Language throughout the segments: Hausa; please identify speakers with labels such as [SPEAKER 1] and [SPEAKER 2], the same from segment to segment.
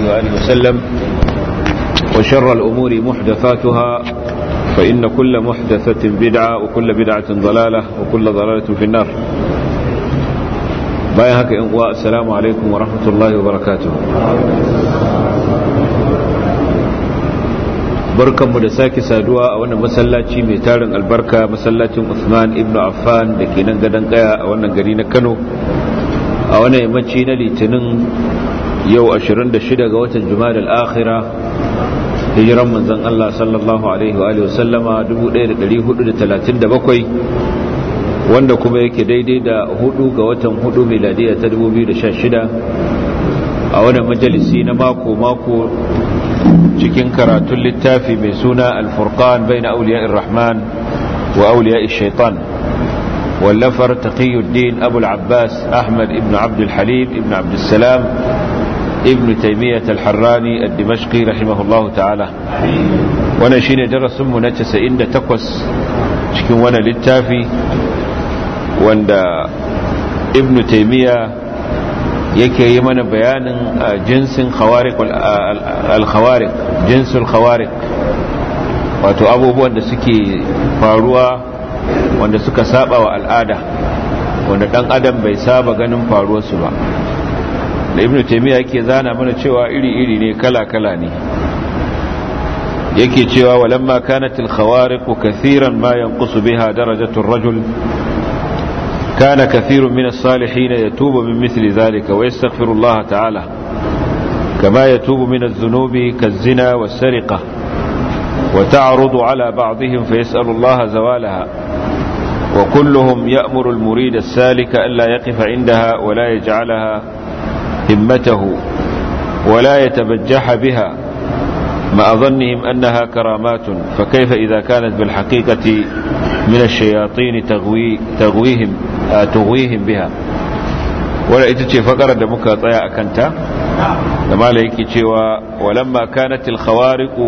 [SPEAKER 1] وآله وسلم وشر الأمور محدثاتها فإن كل محدثة بدعة وكل بدعة ضلالة وكل ضلالة في النار بايهك إنقواء السلام عليكم ورحمة الله وبركاته barkanmu da sake saduwa a wannan masallaci mai tarin albarka masallacin Usman ibn Affan da ke nan gadon kaya a wannan gari na Kano a wannan yammaci na litinin yau 26 ga watan Jumadal akhira hijiran manzon Allah sallallahu alaihi wa sallama 1437 wanda kuma yake daidai da hudu ga watan hudu miladiya ta 2016 a wannan majalisi na mako mako cikin karatun littafi mai suna alfurqan bai na auliya rahman wa auliya shaitan wallafar taqiyuddin abul abbas ahmad ibn abdul halim ibn abdulsalam ibn taimiyyat al-harrani al-dimashqi rahimahullahu ta'ala wannan shine darasinmu na 98 cikin wannan littafi wanda ibn taimiyya yake yi mana bayanin jinsin al-khawarik jinsul khawarik wato abubuwan da suke faruwa wanda suka saba wa al'ada wanda dan adam bai saba ganin faruwarsu ba da ibnu taymiya yake zana mana cewa iri-iri ne kala-kala ne yake cewa walamma kanat al-khawariq kathiran ma yanqusu biha darajatu ar-rajul كان كثير من الصالحين يتوب من مثل ذلك ويستغفر الله تعالى كما يتوب من الذنوب كالزنا والسرقة وتعرض على بعضهم فيسأل الله زوالها وكلهم يأمر المريد السالك ألا يقف عندها ولا يجعلها همته ولا يتبجح بها مع ظنهم أنها كرامات فكيف إذا كانت بالحقيقة من الشياطين تغوي تغويهم تغويهم بها ولا itace fakarar da muka tsaya a kanta da mala yake cewa walamma kanatil khawariqu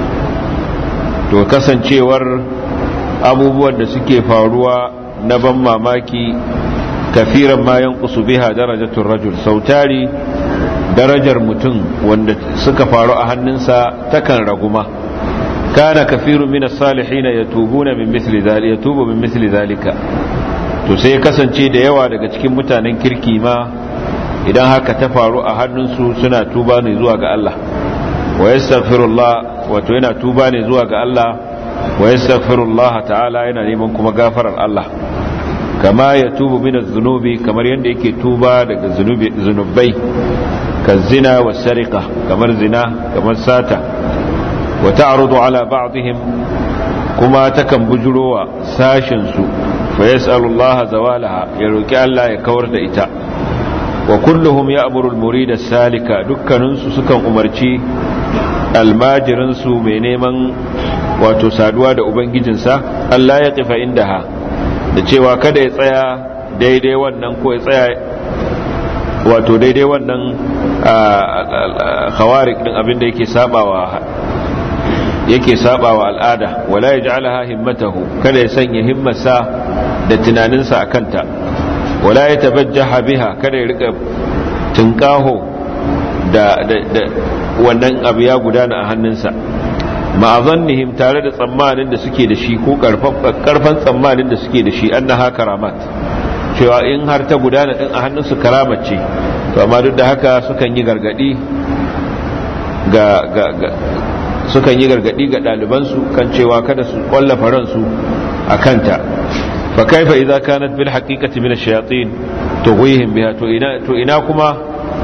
[SPEAKER 1] to kasancewar abubuwan da suke faruwa na ban mamaki kafiran ma yanqusu biha darajatul rajul sautari darajar mutum wanda suka faru a hannunsa takan raguma kana kafirun min as-salihin yatubuna min mithli dhalika yatubu min mithli dhalika to sai kasance da yawa daga cikin mutanen kirki ma idan haka ta faru a hannunsu suna tuba ne zuwa ga Allah wa yastaghfirullah wato yana tuba ne zuwa ga Allah wa yastaghfirullah ta'ala yana neman kuma gafarar Allah kama ya tubu min az-zunubi kamar yanda yake tuba daga zunubi zunubai ka zina wa sariqa kamar zina kamar sata wa ta'rudu ala ba'dihim kuma takan bujurowa sashin su fa yas'alullaha zawalaha ya roki Allah ya kawar da ita wa kulluhum ya'muru al-murida salika dukkanin su sukan umarci almajirin su mai neman wato saduwa da ubangijinsa Allah ya kifa indaha da cewa kada ya tsaya daidai wannan ko ya tsaya wato daidai wannan khawarik din abinda yake sabawa yake sabawa al'ada wala yaj'alaha himmatahu kada ya sanya himmarsa da tunaninsa akanta wala yatabajjaha biha kada ya rika tinkaho da da wannan abu ya gudana a hannunsa ma'azannihim tare da tsammanin da suke da shi ko karfan tsammanin da suke da shi annaha karamat cewa in har ta gudana din a hannunsu karamat ce to amma duk da haka sukan yi gargadi ga ga sukan yi gargadi ga ɗalibansu kan cewa kada su kwallafa ransu a kanta fa kaifa idza kanat bil haqiqati min ash-shayatin tughwihim biha to ina to ina kuma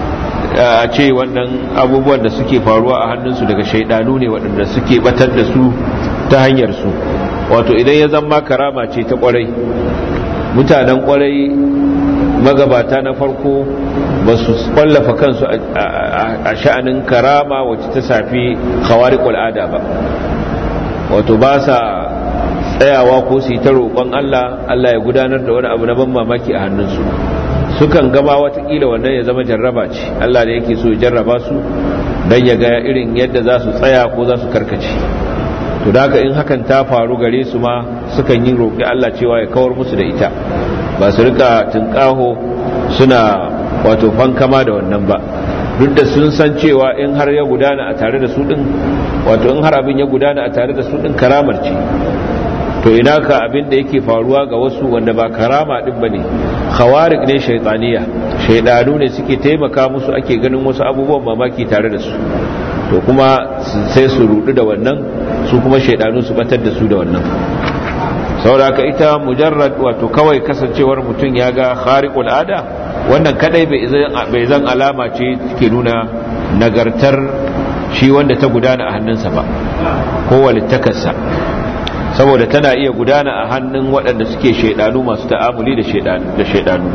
[SPEAKER 1] a ce wannan abubuwan da suke faruwa a hannunsu daga shaidanu ne waɗanda suke batar da su ta hanyar su wato idan ya zama karama ce ta kwarai mutanen kwarai magabata na farko ba su kwallafa kansu a sha'anin karama wacce ta safi khawari al'ada ba wato ba sa tsayawa ko su yi ta roƙon Allah Allah ya gudanar da wani abu na ban mamaki a hannunsu sukan gama watakila wannan ya zama jarraba ce Allah da yake so ya jarraba su don ya ga irin yadda za su tsaya ko za su karkace to da haka in hakan ta faru gare su ma sukan yi roƙi Allah cewa ya kawar musu da ita ba su rika tunƙaho suna wato fankama da wannan ba duk da sun san cewa in har ya gudana a tare da su din wato in har abin ya gudana a tare da su din karamar ce to ina ka abin da yake faruwa ga wasu wanda ba karama din bane khawarik ne shaytaniya shaydanu ne suke taimaka musu ake ganin wasu abubuwan mamaki tare da su to kuma sai su rudu da wannan su kuma shaydanu su batar da su da wannan saboda ita mujarrad wato kawai kasancewar mutum ya ga khariqul ada wannan kadai bai zan alama ce ke nuna nagartar shi wanda ta gudana a hannunsa ba ko walittakarsa saboda tana iya gudana a hannun waɗanda suke shaidanu masu ta'amuli da shaidanu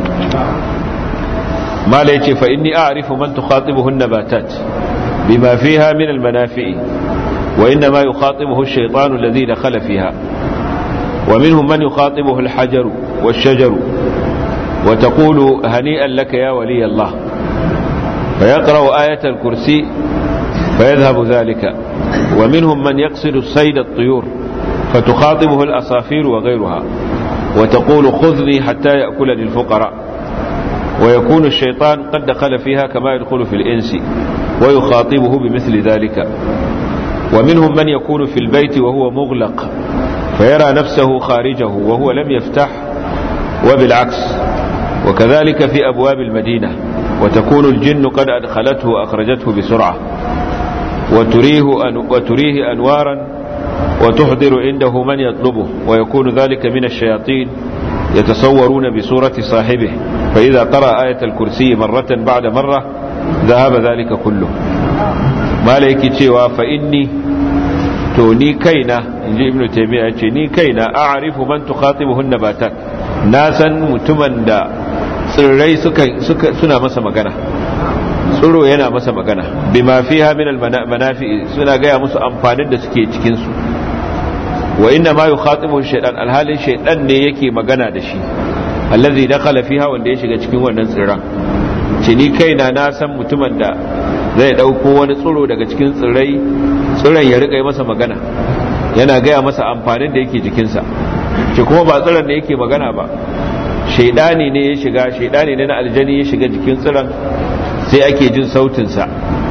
[SPEAKER 1] mala yace fa inni a'rifu man tukhatibuhu an-nabatat bima fiha min al-manafi'i wa inna ma yukhatibuhu ash-shaytanu alladhi dakhala fiha wa minhum man yukhatibuhu al-hajaru wash-shajaru wa taqulu hani'an laka ya wali Allah فيقرأ آية الكرسي فيذهب ذلك ومنهم من يقصد صيد الطيور فتخاطبه الأصافير وغيرها وتقول خذني حتى يأكلني الفقراء ويكون الشيطان قد دخل فيها كما يدخل في الإنس ويخاطبه بمثل ذلك ومنهم من يكون في البيت وهو مغلق فيرى نفسه خارجه وهو لم يفتح وبالعكس وكذلك في أبواب المدينة وتكون الجن قد أدخلته وأخرجته بسرعة وتريه, أن وتريه أنوارا وتحضر عنده من يطلبه ويكون ذلك من الشياطين يتصورون بصورة صاحبه فإذا قرأ آية الكرسي مرة بعد مرة ذهب ذلك كله ما لك تشيوا فإني توني كينا نجي ابن تيمية ني كينا أعرف من تخاطبه النباتات ناسا متمن دا tsirrai suna masa magana tsiro yana masa magana bima fiha min almanafi suna gaya musu amfanin da suke cikin su wa inna ma yukhatibu shaytan alhalin shaytan ne yake magana da shi allazi dakhala fiha wanda ya shiga cikin wannan tsirran ce ni kaina na san mutumin da zai dauko wani tsiro daga cikin tsirrai tsiran ya rika masa magana yana gaya masa amfanin da yake jikinsa ce kuma ba tsiran da yake magana ba shaidani ne ya shiga shaidani ne na aljani ya shiga jikin tsiran sai ake jin sautinsa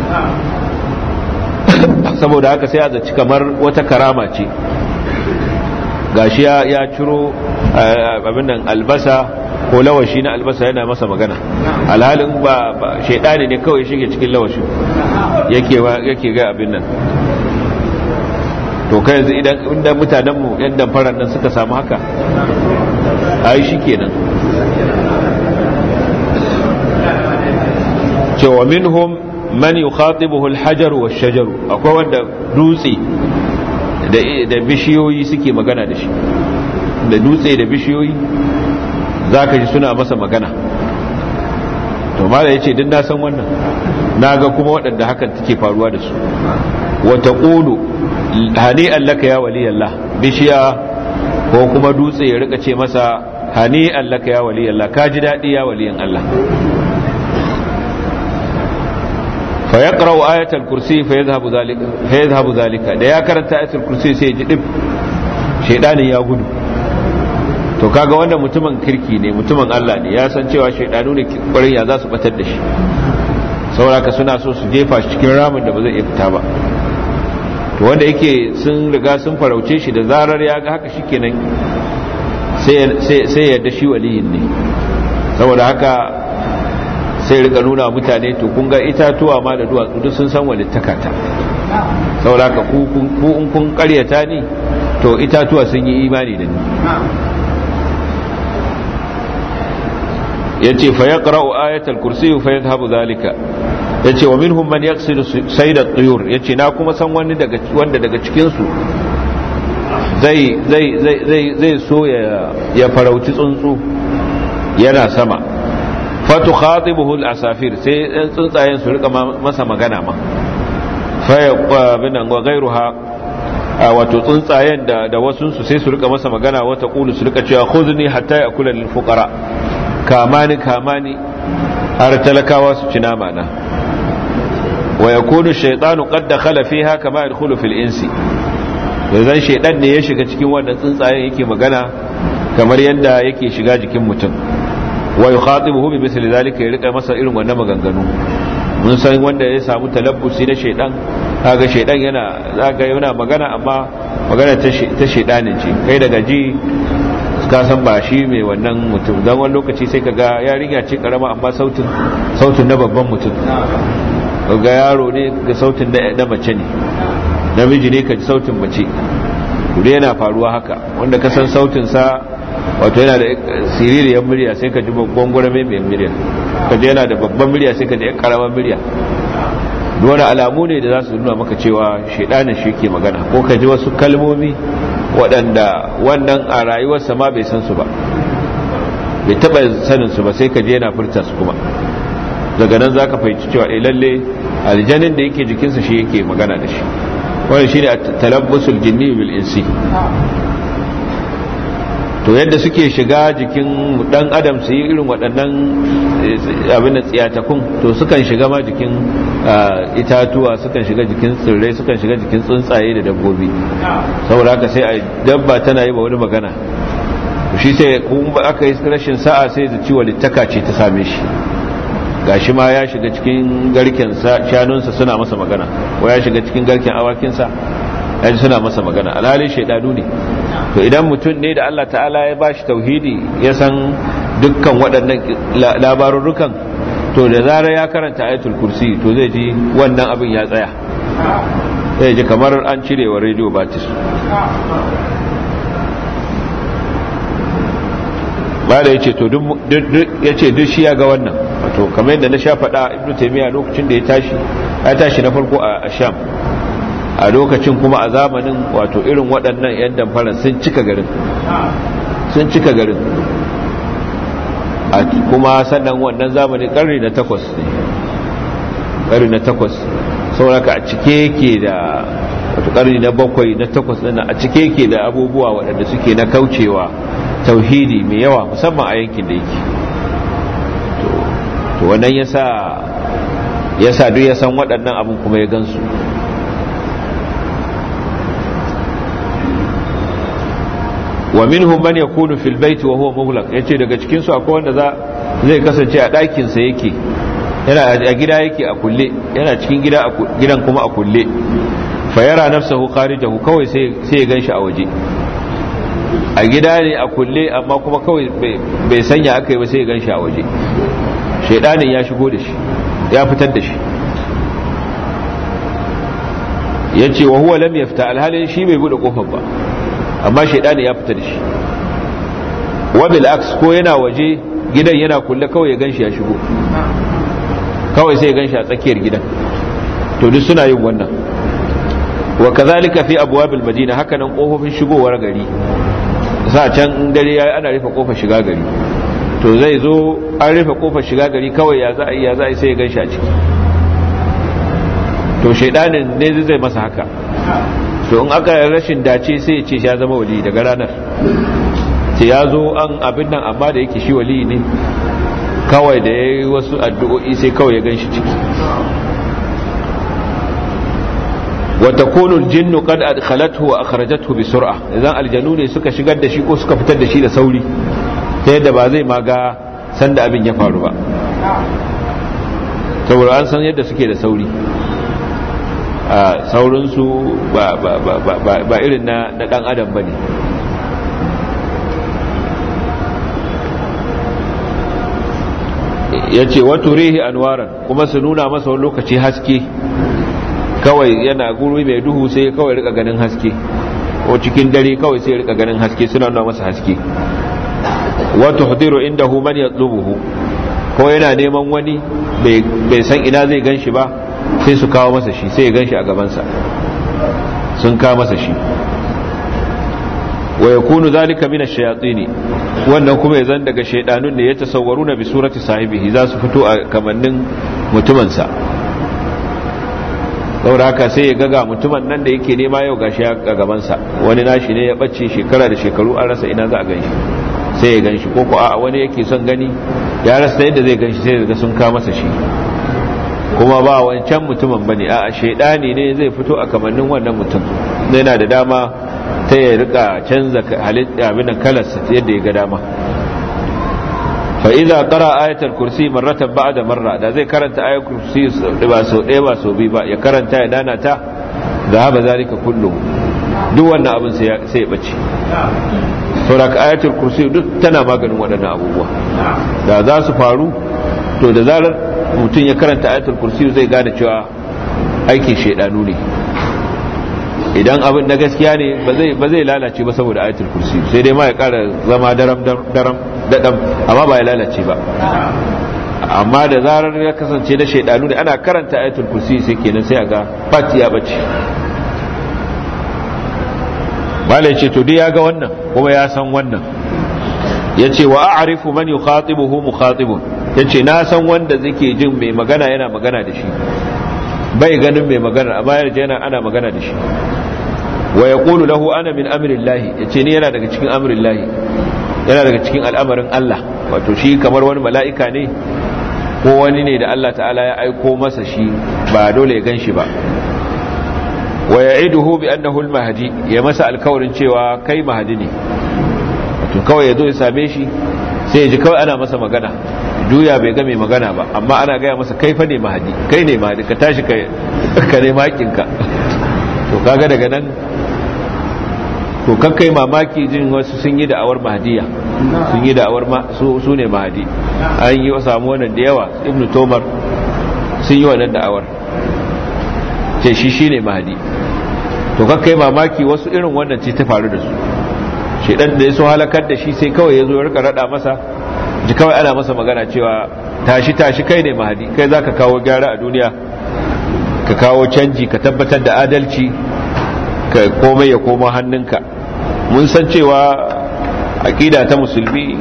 [SPEAKER 1] saboda haka sai a zaci kamar wata karama ce gashi ya ciro abin nan albasa ko lawashi na albasa yana masa magana alhalin ba shaidani ne kawai shige cikin lawashi yake ga abin nan to kai yanzu idan mutanenmu yan damfarar nan suka samu haka ai shi kenan cewa minhum man yukhatibuhu al-hajar wa shajar akwai wanda dutse da bishiyoyi suke magana da shi da dutse da bishiyoyi zaka ji suna masa magana to mala yace din na san wannan naga kuma waɗanda hakan take faruwa da su wa taqulu hani'an laka ya waliyallah bishiya ko kuma dutse ya rika ce masa hani allaka ya wali Allah ka ji daɗi ya waliyan Allah fa yaqra'u ayatul kursi fa yadhhabu zalika fa yadhhabu zalika da ya karanta ayatul kursi sai ya ji dib shaydanin ya gudu to kaga wanda mutumin kirki ne mutumin Allah ne ya san cewa shaydanu ne kwarin ya za su batar da shi saboda suna so su jefa shi cikin ramin da ba zai iya fita ba to wanda yake sun riga sun farauce shi da zarar ya ga haka shikenan sai yadda shi waliyin ne saboda haka sai rika nuna mutane to kun ga itatuwa ma da duwatsu duk sun san walittakata saboda haka ku in kun karyata ni to itatuwa sun yi imani da ni yace fa yaqra'u ayatal kursi fa yadhhabu zalika yace wa minhum man yaqsidu sayd at-tuyur yace na kuma san wani daga wanda daga cikin su zai zai zai zai zai so ya ya farauci tsuntsu yana sama fatu khatibuhu al-asafir sai tsuntsayen su rika masa magana ma fa ya binan wa ghayruha wato tsuntsayen da da wasu su sai su rika masa magana wata qulu su rika cewa khudni hatta yakula lil fuqara kamani kamani har talakawa su ci nama na wa yakunu shaytanu qad dakhala fiha kama yadkhulu fil insi yanzu shaydan ne ya shiga cikin wannan tsuntsayen yake magana kamar yadda yake shiga jikin mutum wa yukhatibuhu bi misli zalika ya rika masa irin wannan maganganu mun san wanda ya samu talabbusi na shaidan kaga shaidan yana zaga yana magana amma magana ta shaidanin ce kai daga ji ka san ba shi mai wannan mutum don wani lokaci sai kaga yarinya ce karama amma sautin sautin na babban mutum ga yaro ne ga sautin na mace ne namiji ne ka ji sautin mace kudu yana faruwa haka wanda ka san sautin sa wato yana da siririyar murya sai ka ji gwangwara mai mai murya ka ji yana da babban murya sai ka ji karamar murya wani alamu ne da za su nuna maka cewa shaidanin shi ke magana ko ka ji wasu kalmomi waɗanda wannan a rayuwarsa ma bai san su ba bai taɓa sanin su ba sai ka je yana furta su kuma daga nan za ka fahimci cewa eh lalle aljanin da yake jikinsa shi yake magana da shi wani shi ne a talabbusul jinni bil insi to yadda suke shiga jikin dan adam su yi irin waɗannan abin da tsiyatakun to sukan shiga ma jikin itatuwa sukan shiga jikin tsirrai sukan shiga jikin tsuntsaye da dabbobi saboda haka sai a dabba tana yi ba wani magana shi sai kuma aka yi rashin sa'a sai da ciwo littaka ce ta same shi gashi ma ya shiga cikin garken shanunsa suna masa magana ko ya shiga cikin garken awakinsa yaji suna masa magana alhalin shaidanu ne to idan mutum ne da Allah ta'ala ya bashi tauhidi ya san dukkan waɗannan labarurrukan to da zarar ya karanta ayatul kursi to zai ji wannan abin ya tsaya zai ji kamar an cire wa rediyo batis ba da ya ce to ya ce duk shi ya ga wannan to kamar yadda na sha faɗa ibnu taimiyya lokacin da ya tashi ya tashi na farko a sham a lokacin kuma a zamanin wato irin waɗannan 'yan damfarar sun cika garin sun cika garin kuma sannan wannan zamanin ƙarni na takwas ne ƙarni na takwas sauraka a cike yake da wato ƙarni na bakwai na takwas ɗina a cike yake da abubuwa waɗanda suke na kaucewa tauhidi mai yawa musamman a yankin da yake to wannan yasa yasa duk ya san waɗannan abin kuma ya gansu wa minhum man yakunu fil baiti wa huwa mughlaq yace daga cikin su akwai wanda za zai kasance a ɗakin sa yake yana a gida yake a kulle yana cikin gida gidan kuma a kulle fa yara nafsahu kharijahu kawai sai sai ya ganshi a waje a gida ne a kulle amma kuma kawai bai sanya aka yi ba sai ya ganshi a waje shaidanin ya shigo da shi ya fitar da shi yace wa huwa lam yafta alhalin shi bai bude kofar ba amma shaidani ya fita da shi wabil aks ko yana waje gidan yana kulle kawai ya ganshi ya shigo kawai sai ya ganshi a tsakiyar gidan to duk suna yin wannan wa kazalika fi abwabil madina haka nan kofofin shigowar gari sa can dare yayi ana rufe kofar shiga gari to zai zo an rufe kofar shiga gari kawai ya za a yi ya za a yi sai ya ganshi a ciki to shaidanin ne zai masa haka to in aka rashin dace sai ya ce ya zama wali daga ranar ce ya zo an abin nan amma da yake shi wali ne kawai da ya yi wasu addu'o'i sai kawai ya gan shi ciki wata konul jinnu kad adkhalathu wa akhrajathu bi sur'a idan aljanu ne suka shigar da shi ko suka fitar da shi da sauri ta yadda ba zai maga sanda abin ya faru ba saboda an san yadda suke da sauri a saurinsu ba irin na dan adam ba ne ya ce wato rehi anwaran kuma su nuna masa wani lokaci haske kawai yana guri mai duhu sai kawai rika ganin haske ko cikin dare kawai sai rika ganin haske suna nuna masa haske wato hudiru inda hu man yatlubuhu ko yana neman wani bai san ina zai gan shi ba sai su kawo masa shi sai ya gan shi a gabansa sun kawo masa shi wa yakunu zalika min ash-shayatin wannan kuma ya zan daga shaydanun ne ya tasawwaru na bi surati sahibihi za su fito a kamannin mutumin sa saboda haka sai ya gaga mutumin nan da yake nema yau gashi a gaban sa wani nashi ne ya bace shekara da shekaru an rasa ina za a ganshi sai ya ganshi ko ko a wani yake son gani ya rasa yadda zai ganshi sai ga sun kawo masa shi kuma ba wancan mutumin bane a shaidani ne zai fito a kamannin wannan mutum yana da dama ta ya rika canza halitta abin da kalarsa yadda ya ga dama fa idza qara ayatul kursi marratan ba'da marra da zai karanta ayatul kursi ba so ɗaya ba so biyu ba ya karanta ya dana ta zahaba zalika kullu duk wannan abin sai ya bace saboda ayatul kursi duk tana maganin waɗannan abubuwa da za su faru to da zarar mutum ya karanta ayatul kursi zai gane cewa aikin shaidanu ne idan abin na gaskiya ne ba zai lalace ba saboda ayatul kursi sai dai ma ya kara zama daram daram dadam amma ba ya lalace ba amma da zarar ya kasance na shaidanu ne ana karanta ayatul kursi sai kenan sai a ga fati ya bace malai ce to dai ya ga wannan kuma ya san wannan ya ce wa a'rifu man yukhatibuhu mukhatibun ya ce na san wanda zake jin mai magana yana magana da shi bai ganin mai magana amma yarda yana ana magana da shi wa yaqulu lahu ana min amrillahi ya ce ni yana daga cikin amrillahi yana daga cikin al'amarin Allah wato shi kamar wani mala'ika ne ko wani ne da Allah ta'ala ya aiko masa shi ba dole ya gan shi ba wa ya'iduhu bi annahu al-mahdi ya masa alkawarin cewa kai mahdi ne to kawai ya zo ya same shi sai ya ji kawai ana masa magana juya bai ga mai magana ba amma ana gaya masa kai fa ne mahadi kai ne mahadi ka tashi ka ka ne makinka to kaga daga nan to kakkai mamaki jin wasu sun yi da'awar mahadiya sun yi da'awar su su ne mahadi an yi samu wannan da yawa ibnu tomar sun yi wannan da'awar ce shi shine mahadi to kakkai mamaki wasu irin wannan ce ta faru da su shedan da ya so halakar da shi sai kawai ya zo ya rika rada masa ji kawai ana masa magana cewa tashi tashi kai ne mahadi kai za ka kawo gyara a duniya ka kawo canji ka tabbatar da adalci ka komai ya koma hannunka mun san cewa aƙida ta musulmi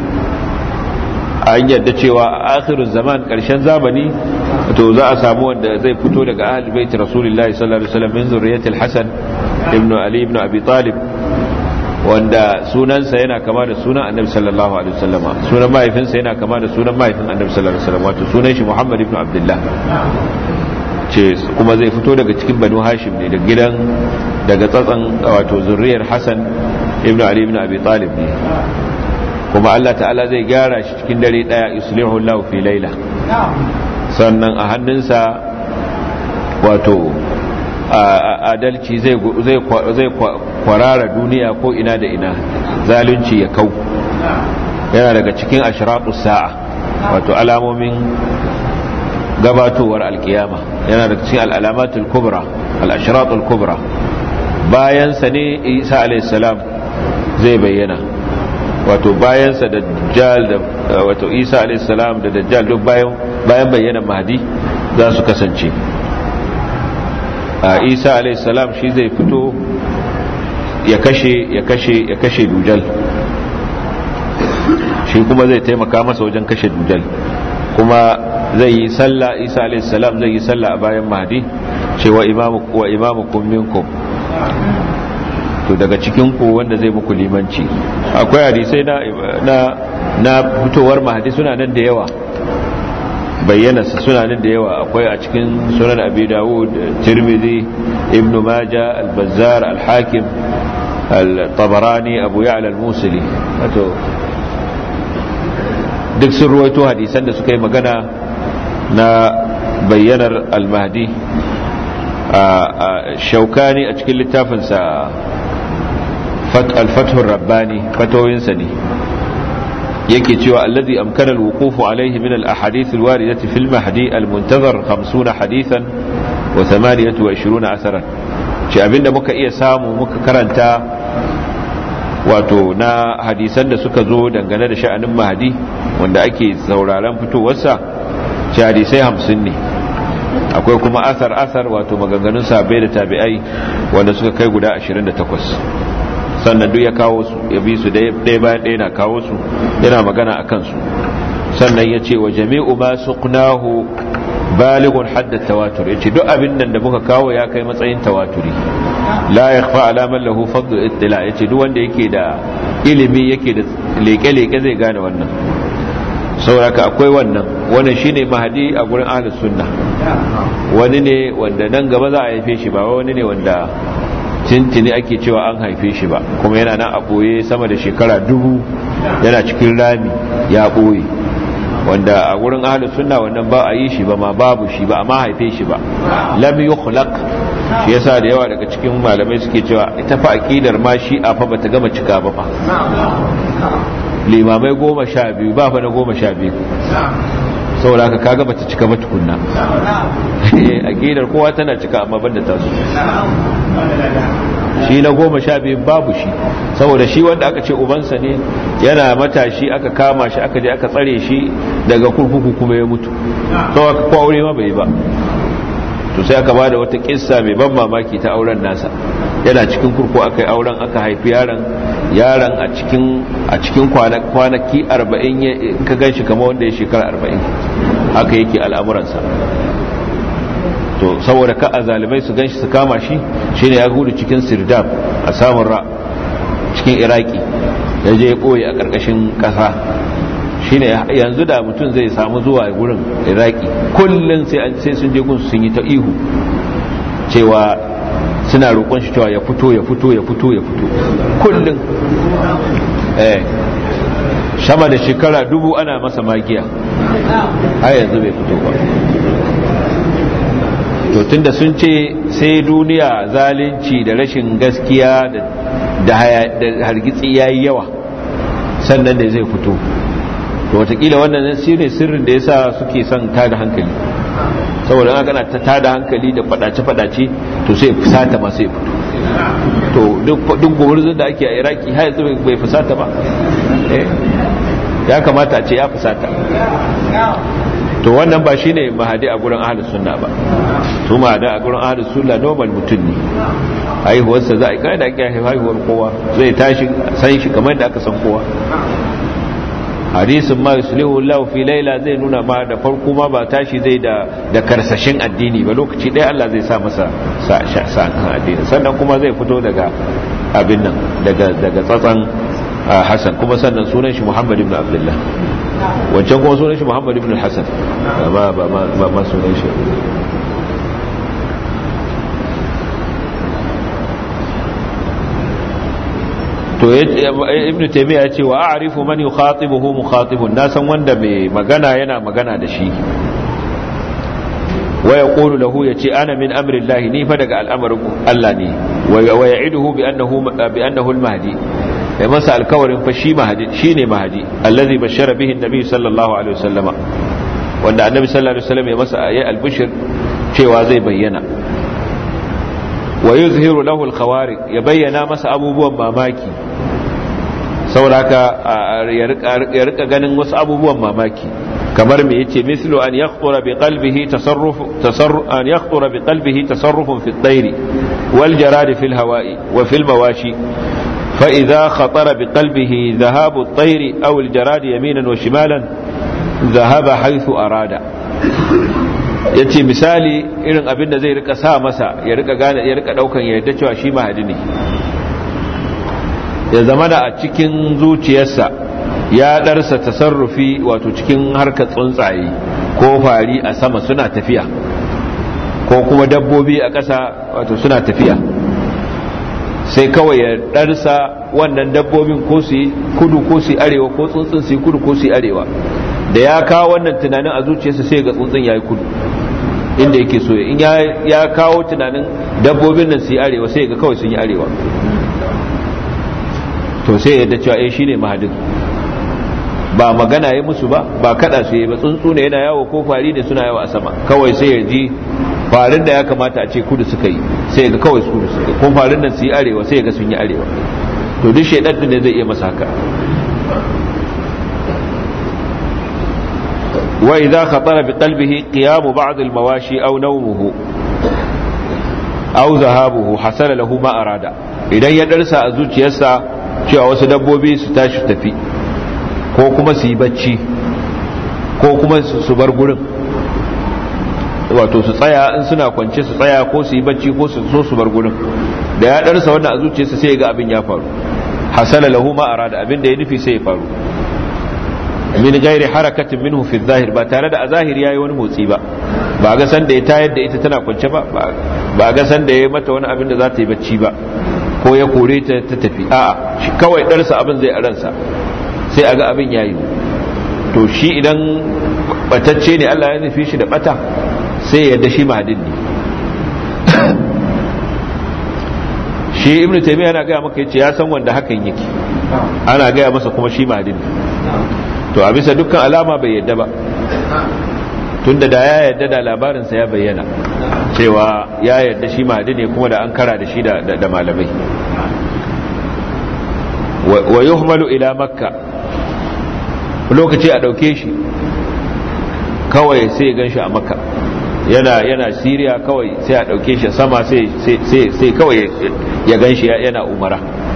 [SPEAKER 1] an yadda cewa a akhirin zaman ƙarshen zamani to za a samu wanda zai fito daga ahli bait rasulullahi sallallahu alaihi wasallam min zurriyatil hasan ibnu ali ibnu abi talib wanda sunansa yana kama da sunan annabi sallallahu alaihi wasallama sunan mahaifinsa yana kama da sunan mahaifin annabi sallallahu alaihi wasallam wato sunan shi Muhammad ibn Abdullah ce kuma zai fito daga cikin Banu Hashim ne da gidan daga tsatsan wato zuriyar Hassan ibn Ali ibn Abi Talib ne kuma Allah ta'ala zai gyara shi cikin dare daya yuslihu Allah fi laila sannan a hannunsa wato adalci zai kwarara duniya ko ina da ina zalunci ya kau yana daga cikin ashiratus sa'a wato alamomin gabatowar alkiyama yana daga cikin al'alamatul kubra al'ashiratul kubra bayansa ne isa alaihissalam zai bayyana wato bayansa da dajjal da wato isa alaihissalam da dajjal duk bayan bayyana mahdi za su kasance isa alaihissalam shi zai fito ya kashe ya kashe ya kashe dujal shi kuma zai taimaka masa wajen kashe dujal kuma zai yi sallah isa alaihissalam zai yi sallah a bayan mahdi cewa imamu wa imamukum minkum to daga cikin ku wanda zai muku limanci akwai hadisai na na na fitowar mahdi suna nan da yawa bayyana suna nan da yawa akwai a cikin sunan abi dawud tirmidhi ibnu majah al-bazzar al-hakim al-tabarani abu ya'la al-musili wato duk sun ruwaito hadisan da suka yi magana na bayyanar al-mahdi shaukani a cikin littafinsa al-fathur rabbani fatoyinsa ne yake cewa allazi amkana alwuqufu alayhi min alahadith alwaridati fil mahdi almuntazar 50 hadithan wa 28 asaran ce abinda muka iya samu muka karanta wato na hadisan da suka zo dangane da sha'anin mahdi wanda ake sauraron fitowarsa ce hadisai 50 ne akwai kuma asar asar wato maganganun sabai da tabi'ai wanda suka kai guda 28 sannan duk ya kawo su ya bi su ɗaya bayan ɗaya na kawo su yana magana a kansu sannan ya ce wa jami'u ma suqnahu balighun hadda tawatur yace duk abin nan da muka kawo ya kai matsayin tawaturi la yakhfa ala man lahu fadl ittila yace duk wanda yake da ilimi yake da leke-leke zai gane wannan sauraka akwai wannan wannan shine mahadi a gurin ahlus sunna wani ne wanda nan gaba za a haife shi ba wani ne wanda tintini ake cewa an haife shi ba kuma yana nan a ɓoye sama da shekara dubu yana cikin rami ya ɓoye wanda a wurin ahlus sunna wannan ba a yi shi ba ma babu shi ba amma haife shi ba lam yukhlaq shi yasa da yawa daga cikin malamai suke cewa ita fa aqidar ma shi a fa bata gama cika ba fa limamai goma sha biyu ba fa na goma sha biyu saboda haka kaga bata cika ba tukunna aqidar kowa tana cika amma banda tasu shi na goma sha biyu babu shi saboda shi wanda aka ce ubansa ne yana matashi aka kama shi aka je aka tsare shi daga kurkuku kuma ya mutu sau aka kwa aure ma bai ba to sai aka bada wata kissa mai ban mamaki ta auren nasa yana cikin kurku aka yi auren aka haifi yaron yaron a cikin a cikin kwanaki arba'in ka gan shi kama wanda ya shekara arba'in haka yake al'amuransa to saboda ka a zalimai su ganshi su kama shi shine ya gudu cikin sirdab a samun ra cikin iraki ya je ya koyi a ƙarƙashin ƙasa shine yanzu da mutum zai samu zuwa gurin iraki kullum sai sun je gunsu sun yi ta ihu cewa suna roƙon shi cewa ya fito ya fito ya fito ya fito kullum eh sama da shekara dubu ana masa magiya har yanzu bai fito ba to tunda sun ce sai duniya zalunci da rashin gaskiya da hargitsi yayi yawa sannan da zai fito to watakila wannan shi ne sirrin da yasa suke son tada hankali saboda an gana ta tada hankali da fadace-fadace to sai fusata ma sai fito to duk gumurzun da ake a iraki har yanzu bai fusata ba ya kamata a ce ya fusata to wannan ba shine mahadi a gurin ahlus sunna ba su mahadi a gurin ahlus sunna normal mutum ne haihuwarsa za a kai da ake haihuwar kowa zai tashi san shi kamar da aka san kowa hadisin ma yuslihu Allah fi laila zai nuna ma da farko ma ba tashi zai da da karsashin addini ba lokaci ɗaya Allah zai sa masa sa kan addini sannan kuma zai fito daga abin nan daga daga tsatsan Hassan kuma sannan sunan shi Muhammad ibn Abdullah wancan kuma sunan shi Muhammad ibn Hassan ba ba ba ma sunan shi to ibn taymiya ce wa a'rifu man yukhatibuhu mukhatibun na san wanda mai magana yana magana da shi wa yaqulu lahu yace ana min amri Allah ni fa daga al'amarin Allah ne wa ya'iduhu bi annahu bi annahu al-mahdi ya masa alkawarin fa shi mahdi shine mahdi allazi bashara bihi an-nabi sallallahu alaihi wasallam wanda annabi sallallahu alaihi wasallam ya masa ayi al-bushr cewa zai bayyana wa yuzhiru lahu al-khawariq ya bayyana masa abubuwan mamaki sauraka ya rika ganin wasu abubuwan mamaki kamar me yace mislu an yakhtura bi qalbihi tasarruf tasarruf an yakhtura bi qalbihi tasarrufun fi at-tayr wal jarad fi al-hawa'i wa fi al-mawashi فإذا خطر بقلبه ذهاب الطير أو الجراد يمينا وشمالا ذهب حيث أراد yace misali irin abin da zai rika sa masa ya rika gane ya rika daukan ya yadda cewa shi mahadi ne ya zama da a cikin zuciyarsa ya darsa tasarrufi wato cikin harkar tsuntsaye ko fari a sama suna tafiya ko kuma dabbobi a ƙasa wato suna tafiya sai kawai ya darsa wannan dabbobin ko su yi kudu ko su yi arewa ko tsuntsun su yi kudu ko su yi arewa da ya kawo wannan tunanin a zuciyarsa sai ga tsuntsun ya yi kudu inda yake so in ya kawo tunanin dabbobin nan su yi arewa sai ga kawai sun yi arewa to sai yadda cewa eh shine mahadin ba magana yi musu ba ba kada su yi ba tsuntsu ne yana yawo ko fari ne suna yawo a sama kawai sai ya ji farin da ya kamata a ce kudu suka yi sai ga kawai kudu suka yi ko farin nan su yi arewa sai ga sun yi arewa to duk shaidan ne zai iya masa haka wa idza khatara bi qalbihi qiyam ba'd al mawashi aw nawmuhu aw zahabuhu hasala lahu ma arada idan ya darsa a zuciyarsa cewa wasu dabbobi su tashi tafi ko kuma su yi bacci ko kuma su bar gurin wato su tsaya in suna kwance su tsaya ko su yi bacci ko su so su bar gurin da ya darsa wannan a zuciyarsa sai ya ga abin ya faru hasala lahu ma arada abin da ya nufi sai ya faru min gairi harakatin minhu fi zahir ba tare da a zahiri yayi wani motsi ba ba ga san da ya tayar da ita tana kwance ba ba ga san da ya mata wani abin da za ta yi bacci ba ko ya kore ta ta tafi a'a shi kawai darsa abin zai a ransa sai a ga abin yayi to shi idan batacce ne Allah ya nufi shi da bata sai yadda shi mahadin ne shi ibn taymiya yana gaya maka yace ya san wanda hakan yake ana gaya masa kuma shi mahadin ne to a bisa dukkan alama bai yadda ba tunda da ya yadda da labarinsa ya bayyana cewa ya yadda shi mahadi ne kuma da an kara da shi da malamai wa yuhmalu ila makka lokaci a dauke shi kawai sai ya ganshi a makka yana yana siriya kawai sai a dauke shi sama sai sai kawai ya ganshi yana umara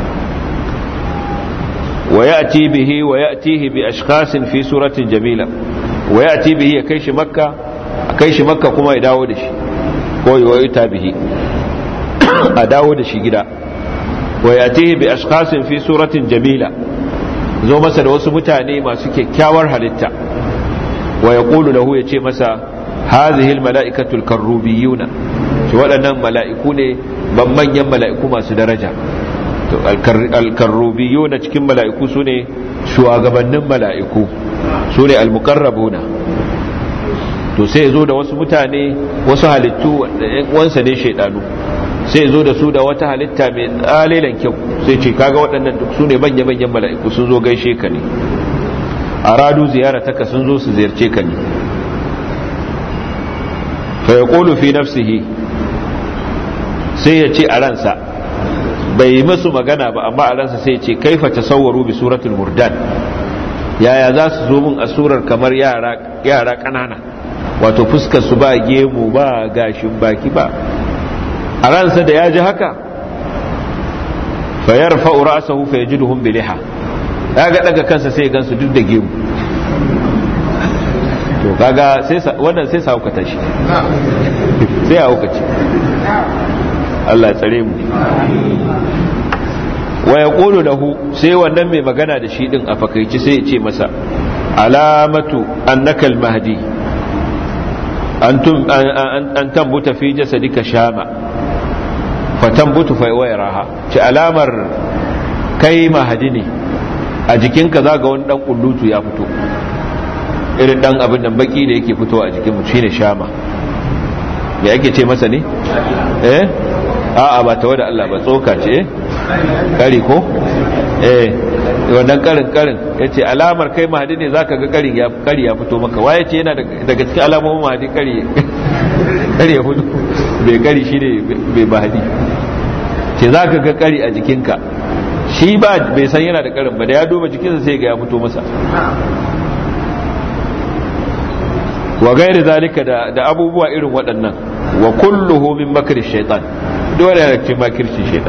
[SPEAKER 1] wa ya'ti bihi wa ya'tihi bi ashkhasin fi suratin jamila wa ya'ti bihi ya kai shi makka kai shi makka kuma ya dawo da shi ko ya yuta bihi a dawo da shi gida wa ya'tihi bi ashkhasin fi suratin jamila zo masa da wasu mutane masu kyakkyawar halitta wa yaqulu lahu yace masa hadhihi almala'ikatu alkarrubiyuna shi waɗannan mala'iku ne ban manyan mala'iku masu daraja to alkarrubiyuna cikin mala'iku sune shugabannin mala'iku sune almuqarrabuna to sai zo da wasu mutane wasu halittu wanda wansa ne shaidanu sai zo da su da wata halitta mai tsalilan kyau sai ce kaga waɗannan duk su ne manya-manyan mala'iku sun zo gaishe ka ne a radu ziyarataka sun zo su ziyarce ka ne fa ya fi nafsihi sai ya ce a ransa bai yi musu magana ba amma a ransa sai ya ce kaifa tasawwaru bi suratul murdan yaya za su zo min a surar kamar yara ƙanana wato fuskar su ba gemu ba gashin baki ba a ransa da ya ji haka fayar fa'ura asahu fa ya ji duhun biliha ya ga daga kansa sai gansu duk da gemu to kaga wannan sai sa haukata shi sai a haukaci Allah ya tsare mu wa ya ƙolo lahu sai wannan mai magana da shi ɗin a fakaici sai ya ce masa alamatu annakal mahdi an tambuta fi jasadika shama fatambutu fa wayraha ci alamar kai mahadi ne a jikinka zaga wani dan kullutu ya fito irin dan abin nan baki da yake fitowa a jikin mu shine shama me ake ce masa ne eh a'a ba tawa da Allah ba tsoka ce eh kari ko eh wannan karin karin yace alamar kai mahadi ne zaka ga karin ya kari ya fito maka waye ce yana daga cikin alamomin mahadi kari kari ya fito bai kari shine bai mahadi ce zaka ga kari a jikinka shi ba bai san yana da karin ba da ya duba jikinsa sai ga ya fito masa wa gairi zalika da da abubuwa irin waɗannan wa kulluhu min makri shaytan dole ne cikin makirci shaytan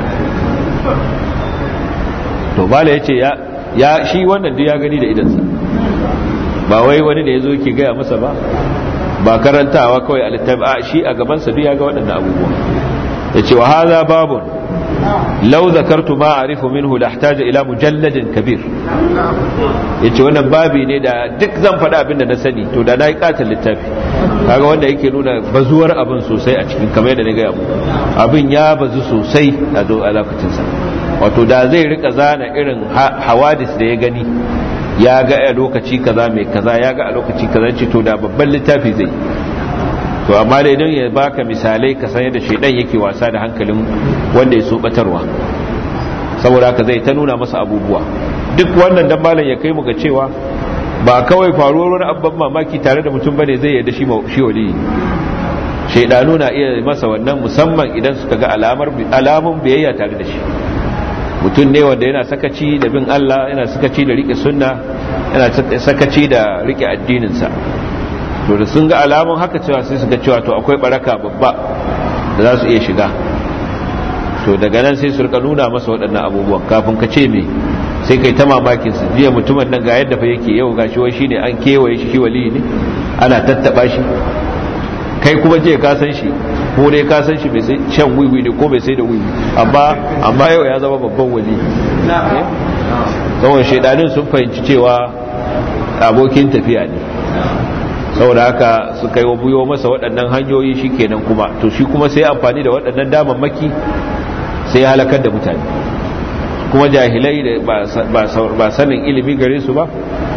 [SPEAKER 1] to bala ya ce ya shi wannan duk ya gani da idansa ba wai wani da ya zo ke gaya masa ba ba karantawa kawai a littafi a shi a gabansa duk ya ga waɗannan abubuwa ya ce wa haza babun lau zakartu ma arifu minhu lahtaja ila mujalladin kabir ya ce wannan babi ne da duk zan faɗa abin da na sani to da na yi katon littafi kaga wanda yake nuna bazuwar abin sosai a cikin kamar yadda na gaya muku abin ya bazu sosai a lokacinsa wato da zai rika zana irin hawadis da ya gani ya ga a lokaci kaza mai kaza ya ga a lokaci kaza ce to da babban littafi zai to amma da idan ya baka misalai ka san yadda shaidan yake wasa da hankalin wanda ya so batarwa saboda haka zai ta nuna masa abubuwa duk wannan dan malam ya kai mu ga cewa ba kawai faruwar wani abban mamaki tare da mutum bane zai yarda shi shi wali shaidanu na iya masa wannan musamman idan suka ga alamar alamun biyayya tare da shi mutum ne wanda yana sakaci da bin Allah yana sakaci da rike sunna yana sakaci da rike addininsa to da sun ga alamun haka cewa sai su ga cewa to akwai baraka babba da za su iya shiga to daga nan sai su rika nuna masa waɗannan abubuwan kafin ka ce me sai kai ta mamakin su jiya mutumin nan ga yadda fa yake yau gashi wai shine an kewaye shi shi wali ne ana tattaba shi kai kuma je ka san shi ko dai ka san shi bai sai shan wiwi ne ko bai sai da wiwi amma amma yau ya zama babban wali saboda shaidanin sun fahimci cewa abokin tafiya ne saboda haka suka yi buyo masa waɗannan hanyoyi shi kenan kuma to shi kuma sai amfani da waɗannan damammaki sai ya halakar da mutane kuma jahilai da ba sanin ilimi gare su ba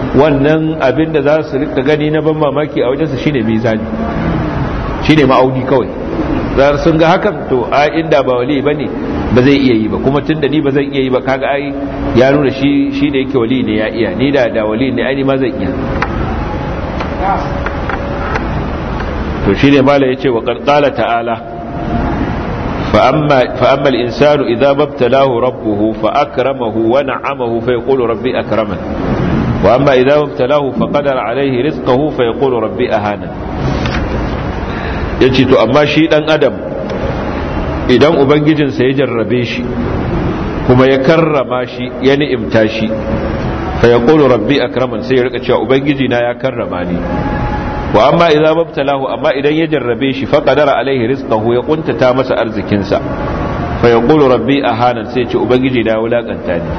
[SPEAKER 1] wannan abin da za su rika gani na ban mamaki a wajensa shine mizani shine ma'auni kawai zar sun ga hakan to a inda ba wali bane ba zai iya yi ba kuma tunda ni ba zan iya yi ba kaga ai ya nuna shi shi da yake wali ne ya iya ni da da wali ne ai ma zan iya to shine mala yace wa qala ta'ala fa amma fa amma al-insanu idza mabtalahu rabbuhu fa akramahu wa na'amahu fa yaqulu rabbi akraman wa amma idza mabtalahu fa qadara alayhi rizqahu fa yaqulu rabbi ahana yace to amma shi dan adam idan ubangijinsa ya jarrabe shi kuma ya karrama shi ya ni'imta shi fa yaqulu rabbi akraman sai ya rika cewa ubangiji na ya karrama ni wa amma idza mabtalahu amma idan ya jarrabe shi fa qadara alaihi rizqahu ya kuntata masa arzikin sa fa yaqulu rabbi ahana sai ya ce ubangiji na ya wulakanta ni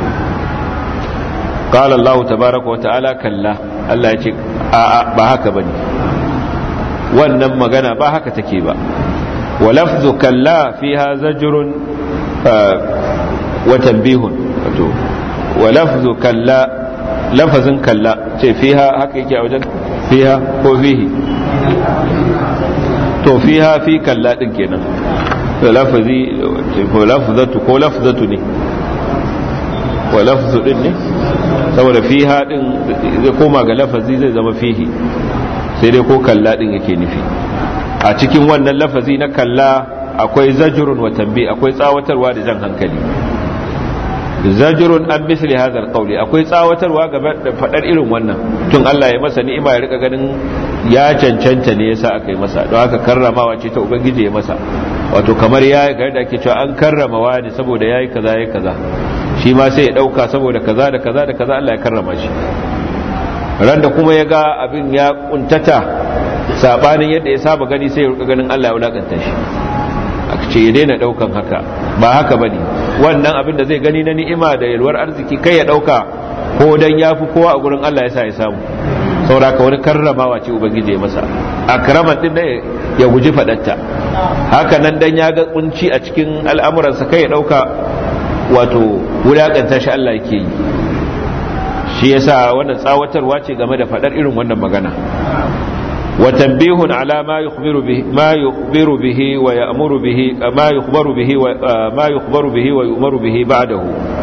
[SPEAKER 1] qala allah tabaaraka wa ta'ala kalla allah ya ce a ba haka bane wannan magana ba haka take ba ولفظ كلا فيها زجر وتنبيه ولفظ كلا لفظ كلا فيها حقيقة وجن فيها هو فيه to fiha fi kalla din kenan to lafazi ko lafzatu ko lafzatu ne ko lafzu din ne saboda fiha din zai koma ga lafazi zai zama fihi sai dai ko kalla din yake nufi a cikin wannan lafazi na kalla akwai zajirun wa tambi akwai tsawatarwa da jan hankali zajirun an misli hadha alqawli akwai tsawatarwa ga da fadar irin wannan tun Allah ya masa ni'ima ya rika ganin ya cancanta ne yasa aka yi masa don haka karramawa ce ta ubangiji ya masa wato kamar ya ga da ake cewa an karrama wani saboda yayi kaza yayi kaza shi ma sai ya dauka saboda kaza da kaza da kaza Allah ya karrama shi ran da kuma ya ga abin ya kuntata sabanin yadda ya saba gani sai ya rika ganin Allah ya wulakanta shi aka ce ya daina daukan haka ba haka bane wannan abin da zai gani na ni'ima da yalwar arziki kai ya dauka ko dan yafi kowa a gurin Allah ya sa ya samu saboda wani karramawa ce ubangiji ya masa akraman din ne ya guji fadatta haka nan dan ya ga kunci a cikin al'amuransa kai ya dauka wato wulakanta shi Allah yake yi shi yasa wannan tsawatarwa ce game da fadar irin wannan magana وتنبيه على ما يخبر به ما يخبر به ويأمر به ما يخبر به ما يخبر به ويؤمر به بعده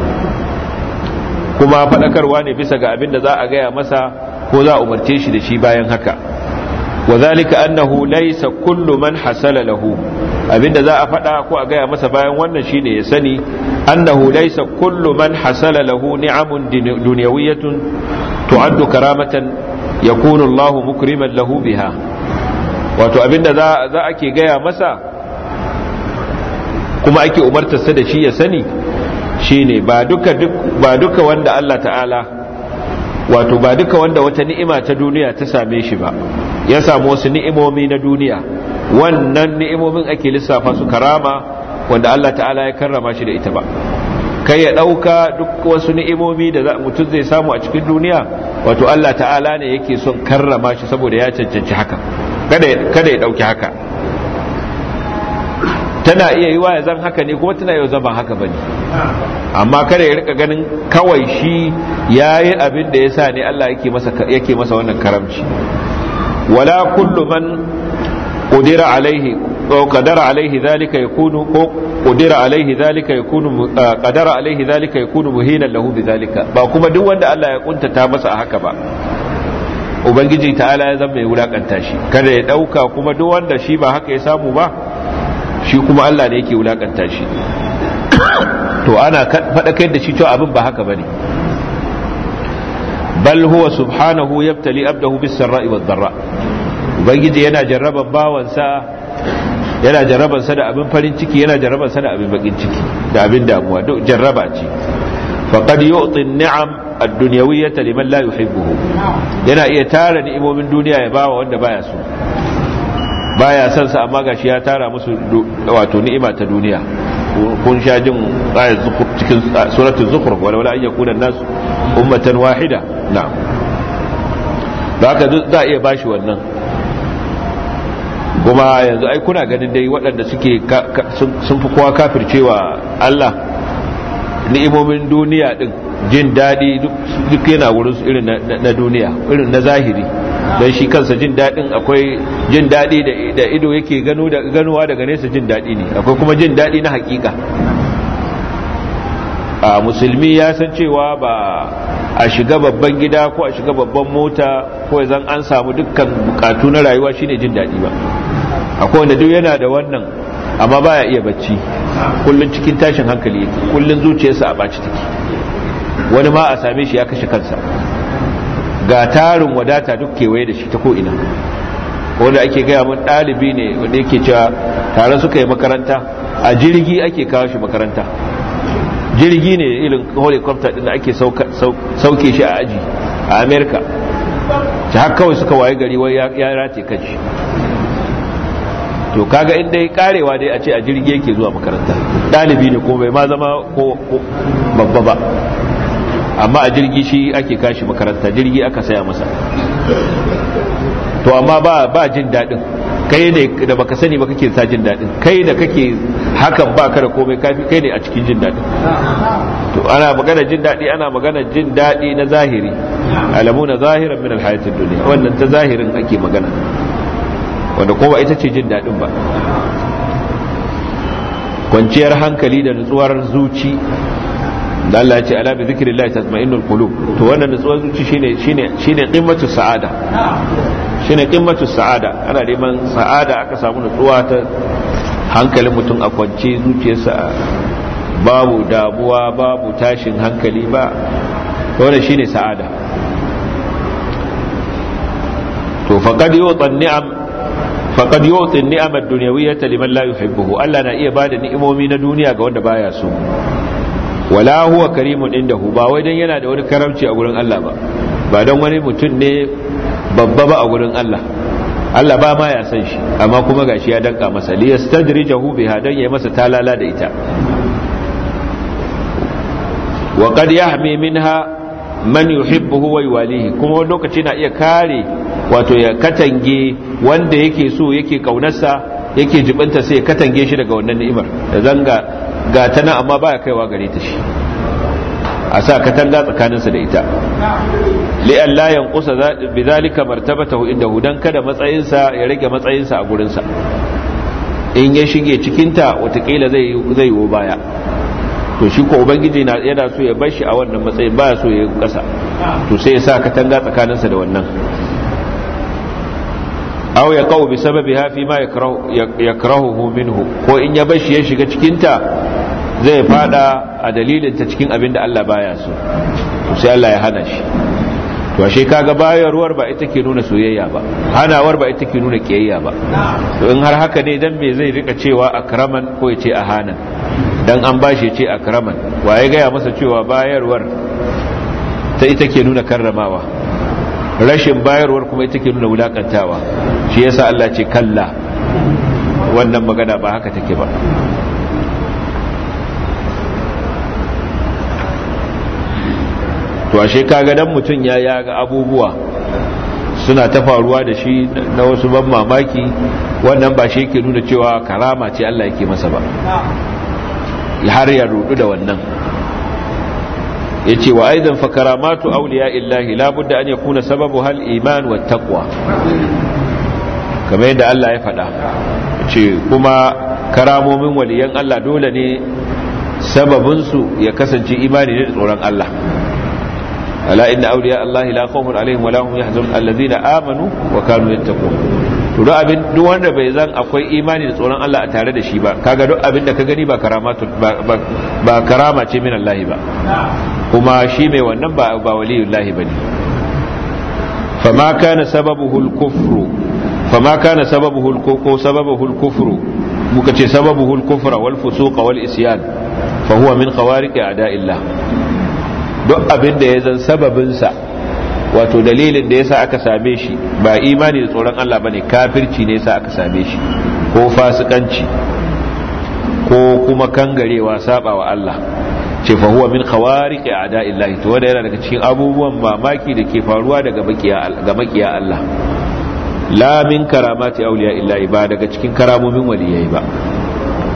[SPEAKER 1] kuma faɗakarwa ne bisa ga abin da za a gaya masa ko za a umarce shi da shi bayan haka wa zalika annahu laysa kullu man hasala lahu abinda za a faɗa ko a gaya masa bayan wannan shine ya sani annahu laysa kullu man hasala lahu ni'amun dunyawiyatun tu'addu karamatan yakunu Allahu mukriman lahu biha wato abinda za za ake gaya masa kuma ake umartarsa da shi ya sani shine ba duka ba duka wanda Allah ta'ala wato ba duka wanda wata ni'ima ta duniya ta same shi ba ya samu wasu ni'imomi na duniya wannan ni'imomin ake lissafa su karama wanda Allah ta'ala ya karrama shi da ita ba kai ya ɗauka duk wasu ni'imomi da mutum zai samu a cikin duniya wato Allah ta'ala ne yake son karrama shi saboda ya cancanci haka kada ya ɗauki haka tana iya yiwa ya zan haka ne kuma tana yau zama haka bane amma kada ya rika ganin kawai shi yayi abin da yasa ne Allah yake masa yake masa wannan karamci wala kullu man qudira alaihi ko qadara alaihi zalika yakunu ko qudira alaihi zalika yakunu qadara alaihi zalika yakunu muhinan lahu bidhalika ba kuma duk wanda Allah ya kuntata masa a haka ba ubangiji ta'ala ya zama ya wulakanta shi kada ya dauka kuma duk wanda shi ba haka ya samu ba shi kuma Allah ne yake wulakanta shi to ana faɗakar da shi cewa abin ba haka bane bal huwa subhanahu yabtali abdahu bis sarra'i wad dharra ubangiji yana jarraban bawansa yana jarraban sa da abin farin ciki yana jarraban sa da abin bakin ciki da abin damuwa duk jarraba ce faqad yu'ti an-ni'am ad-dunyawiyyah liman la yuhibbuhu yana iya tara ni'imomin duniya ya bawa wanda baya so baya son sa amma gashi ya tara musu wato ni'ima ta duniya kun sha jin ayat cikin suratul zukhruf wala wala an yakuna nas ummatan wahida na'am da haka za a iya bashi wannan kuma yanzu ai kuna ganin dai waɗanda suke sun fi kowa kafircewa Allah ni'imomin duniya din jin daɗi duk yana wurin su irin na duniya irin na zahiri don shi kansa jin daɗin akwai jin daɗi da ido yake ganuwa daga nesa jin daɗi ne akwai kuma jin daɗi na hakika a musulmi ya san cewa ba a shiga babban gida ko a shiga babban mota ko zan an samu dukkan bukatu na rayuwa shine jin daɗi ba akwai wanda duk yana da wannan amma baya iya bacci kullun cikin tashin hankali yake kullun zuciyarsa a baci take wani ma a same shi ya kashe kansa ga tarin wadata duk kewaye da shi ta ko'ina wanda ake gaya mun ɗalibi ne wanda yake cewa tare suka yi makaranta a jirgi ake kawo shi makaranta jirgi ne irin helicopter din da ake sauke shi a aji a america ta haka kawai suka waye gari wai ya rate kanshi to kaga inda ya karewa dai a ce a jirgi yake zuwa makaranta ɗalibi ne ko bai ma zama ko babba ba amma a jirgi shi ake kashi makaranta jirgi aka saya masa to amma ba ba jin daɗin kai ne da baka sani ba kake sa jin daɗin kai da kake hakan ba ka da komai kafi kai ne a cikin jin daɗin to ana magana jin daɗi ana magana jin daɗi na zahiri alamu na zahiran min alhayatid dunya wannan ta zahirin ake magana wanda kuma ita ce jin daɗin ba kwanciyar hankali da nutsuwar zuci da Allah ya ce ala bi zikrillah tatma'innul qulub to wannan nutsuwar zuci shine shine shine qimmatu sa'ada shine qimmatu sa'ada ana neman sa'ada aka samu nutsuwa ta hankalin mutum a kwance zuciyarsa babu damuwa babu tashin hankali ba to wannan shine sa'ada to faqad yu'tan ni'am faqad yu'ti an-ni'am ad-dunyawiyyah liman la yuhibbuhu Allah na iya bada ni'imomi na duniya ga wanda baya so wala huwa karimun indahu ba wai dan yana da wani karamci a gurin Allah ba ba dan wani mutum ne babba ba a gurin Allah Allah ba ma ya san shi amma kuma gashi ya danka masa li yastadrijahu biha dan yayi masa talala da ita wa qad yahmi minha man yuhibbuhu wa yuwalihi kuma wani lokaci na iya kare wato ya katange wanda yake so yake kaunarsa yake jibinta sai ya katange shi daga wannan ni'imar da zanga ga ta nan amma baya kaiwa gare ta shi a sa katanga tsakaninsa da ita li'an la yanqusa bi zalika martabatahu indahu dan kada matsayinsa ya rage matsayinsa a gurinsa in ya shige cikin ta watakila zai zai yi baya to shi ko ubangiji na yana so ya bar shi a wannan matsayin baya so ya yi kasa to sai ya sa katanga tsakaninsa da wannan aw ya kawo bi sababi hafi ma yakrahuhu minhu ko in ya bashi ya shiga cikin ta zai fada a dalilin ta cikin abin da Allah baya so to sai Allah ya hana shi to ashe kaga bayarwar ba ita ke nuna soyayya ba hanawar ba ita ke nuna kiyayya ba to in har haka ne dan me zai rika cewa akraman ko ya ce ahana dan an bashi ya ce akraman waye gaya masa cewa bayarwar ta ita ke nuna karramawa rashin bayarwar kuma ita ke nuna wulakantawa shi yasa Allah ce kalla wannan magana ba haka take ba to ashe kaga dan mutum ya yaga abubuwa suna ta faruwa da shi na wasu ban mamaki wannan ba shi yake nuna cewa karama ce Allah yake masa ba har ya rudu da wannan yace wa aidan fa karamatu awliya illahi la budda an yakuna sababu hal iman wat taqwa kamar yadda Allah ya faɗa ce kuma karamomin waliyan Allah dole ne sababin su ya kasance imani ne da tsoron Allah ala inna awliya Allah la khawfun alaihim wa la hum yahzanun allazina amanu wa kanu yattaqun to duk abin duk wanda bai zan akwai imani da tsoron Allah a tare da shi ba kaga duk abin da ka gani ba karamatu ba karama ce min Allah ba kuma shi mai wannan ba ba waliyullahi bane fama kana sababuhu al-kufru fama kana sababuhu al-ko sababuhu al-kufru muka ce sababuhu al-kufra wal fusuq wal isyan fa huwa min khawariq a'da'illah duk abin da ya zan sababin sa wato dalilin da yasa aka same shi ba imani da tsoron Allah bane kafirci ne yasa aka same shi ko fasikanci ko kuma kangarewa saba wa Allah ce fa huwa min khawariqi a'da'illahi to wanda yana daga cikin abubuwan mamaki da ke faruwa daga makiya ga makiya Allah la min karamati awliya illahi ba daga cikin karamomin waliyai ba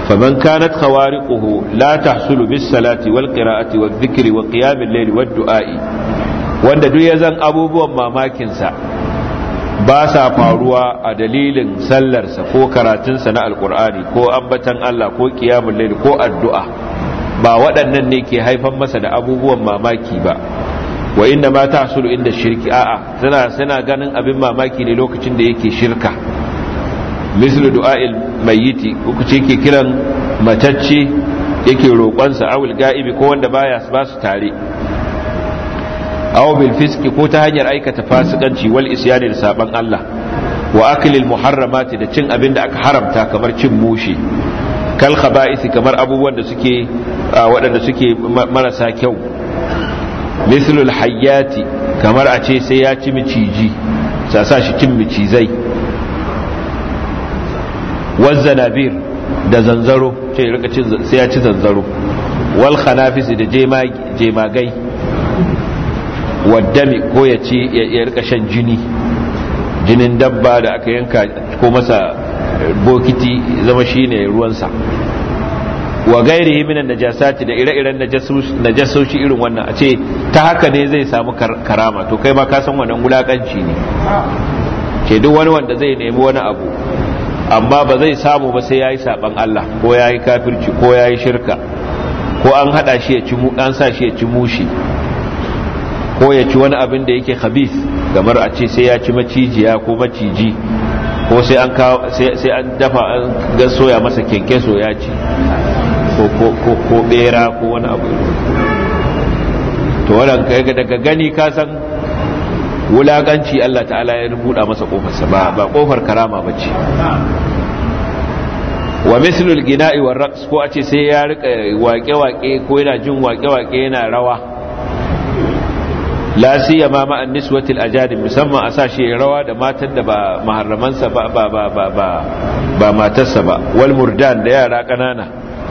[SPEAKER 1] فمن كانت خوارقه لا تحصل بالصلاة والقراءة والذكر وقيام الليل والدعاء wanda duk ya zan abubuwan mamakinsa ba sa faruwa a dalilin sallarsa ko karatunsa na alkur'ani ko ambatan Allah ko kiyamun laili ko addu'a ba waɗannan ne ke haifan masa da abubuwan mamaki ba wa inda ma ta hasulu inda shirki a'a suna suna ganin abin mamaki ne lokacin da yake shirka mislu du'a'il mayyiti uku ce yake kiran matacce yake roƙonsa awul ga'ibi ko wanda baya ba su tare aw bil fiski ko ta hanyar aikata fasikanci wal isyani da saban Allah wa aklil muharramati da cin abin da aka haramta kamar cin mushi kal khaba'isi kamar abubuwan da suke waɗanda suke marasa kyau mislul hayyati kamar a ce sai ya ci miciji sa sa shi cin micizai wazzanabir da zanzaro ce rika cin sai ya ci zanzaro wal khanafisi da jemagai waddami ko ya ci ya rika shan jini jinin dabba da aka yanka ko masa bokiti zama shine ruwansa wa gairihi minan najasati da ire-iren najasoshi irin wannan a ce ta haka ne zai samu karama to kai ma ka san wannan wulakanci ne ke duk wani wanda zai nemi wani abu amma ba zai samu ba sai yayi saban Allah ko yayi kafirci ko yayi shirka ko an hada shi ya ci an sa shi ya ci mushi ko ya ci wani abin da yake khabith kamar a ce sai ya ci macijiya ko maciji ko sai an sai an dafa an ga soya masa kenkeso ya ci ko bera ko wani abu to wannan daga gani ka san wulaganci Allah ta'ala ya rubuta masa kofarsa ba ba kofar karama bace wa mislul gina'i war raqs ko a ce sai ya rika waƙe-waƙe ko yana jin waƙe-waƙe yana rawa la siyama ma an niswatil ajadin musamman a sashi rawa da matan da ba maharramansa ba ba ba ba ba ba matarsa ba wal murdan da yara kanana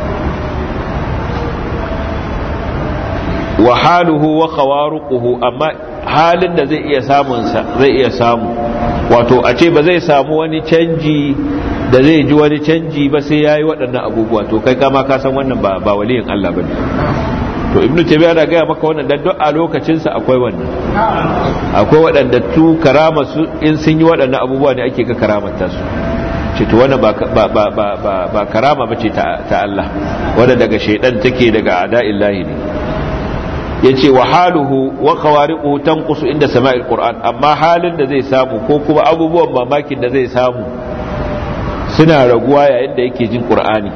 [SPEAKER 1] wa haluhu wa khawaruquhu amma halin da zai iya samun sa zai iya samu wato a ce ba zai samu wani canji da zai ji wani canji ba sai yayi waɗannan abubuwa to kai kama ka san wannan ba ba waliyin Allah bane to ibnu tabiya da gaya maka wannan dan duk a lokacin sa akwai wannan akwai waɗanda tu karama su in sun yi waɗannan abubuwa ne ake ga karamata su ce to wannan ba ba ba ba ba karama bace ta ta Allah wanda daga shaydan take daga ada'illahi ne yace wa haluhu wa qawari'u tanqusu inda sama'il qur'an amma halin da zai samu ko kuma abubuwan mamakin da zai samu suna raguwa yayin da yake jin qur'ani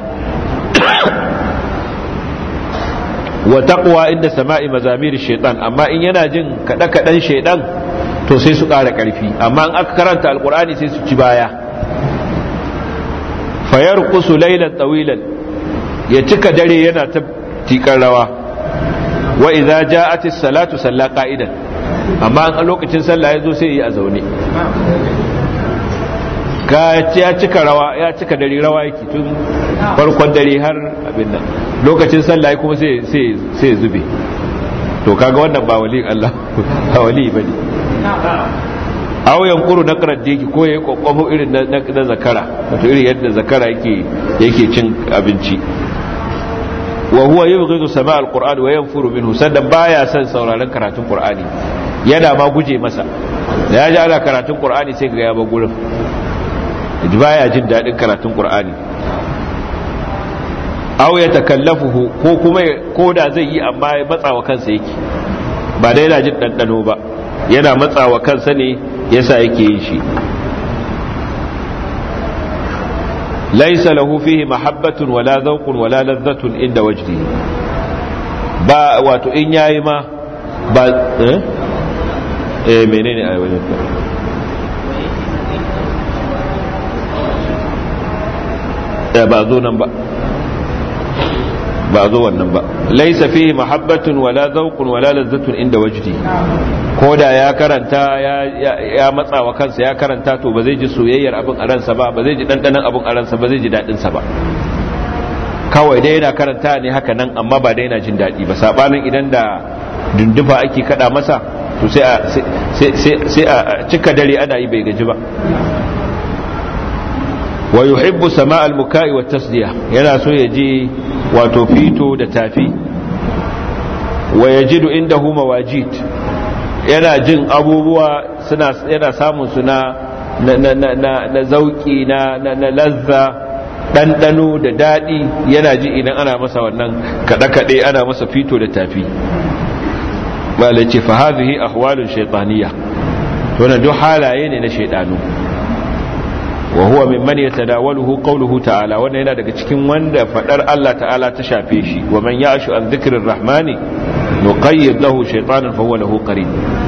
[SPEAKER 1] wa taqwa inda sama'i mazamir shaitan amma in yana jin kada kadan shaitan to sai su ƙara ƙarfi amma in aka karanta alqur'ani sai su ci baya fayarqusu laylan tawilan ya cika dare yana ta tikar rawa wa idza ja'at as-salatu salla qa'idan amma a lokacin sallah yazo sai yi a zaune ka ya cika rawa ya cika dare rawa yake tun farkon dare har abin nan lokacin sallah kuma sai sai sai zube to kaga wannan ba wali Allah ba wali bane aw yankuru na diki ko yayi kokkofo irin na zakara wato irin yadda zakara yake yake cin abinci wa huwa yubghidu sama' al-qur'an wa yanfuru minhu sannan baya son sauraron karatun qur'ani yana ma guje masa da ya ji ana karatun qur'ani sai ga ya ba gurin ji baya jin dadin karatun qur'ani aw ya takallafuhu ko kuma ko da zai yi amma ya matsawa kansa yake ba da yana jin dandano ba yana matsawa kansa ne yasa yake yin shi laisa lahu fihi mahabbatun wala zawqun wala ladhatun inda wajdihi ba wato in yayi ma ba eh eh menene ayi wajen ka ba zo nan ba ba zo wannan ba laisa fihi mahabbatun wala zawqun wala ladhatun inda wajdi ko da ya karanta ya ya matsawa kansa ya karanta to ba zai ji soyayyar abin a ransa ba ba zai ji dandanan abin a ransa ba zai ji dadin sa ba kawai dai yana karanta ne haka nan amma ba dai yana jin dadi ba sabanin idan da dundufa ake kada masa to sai a sai sai a cika dare ana yi bai gaji ba wa yuhibbu sama al-muka'i wa tasdiya yana so ya ji wato fito da tafi wa yajidu indahu mawajid yana jin abubuwa suna yana samun su na na na na na zauki na na lazza ɗanɗano da daɗi yana ji idan ana masa wannan kaɗe-kaɗe ana masa fito da tafi bala ce fa hadhihi ahwalun shaytaniyya to na duk halaye ne na shaydanu wa huwa mimman yatadawaluhu qawluhu ta'ala wannan yana daga cikin wanda fadar Allah ta'ala ta shafe shi wa man ya'shu an dhikrir rahmani nuqayyid lahu shaytanan fa huwa lahu qarin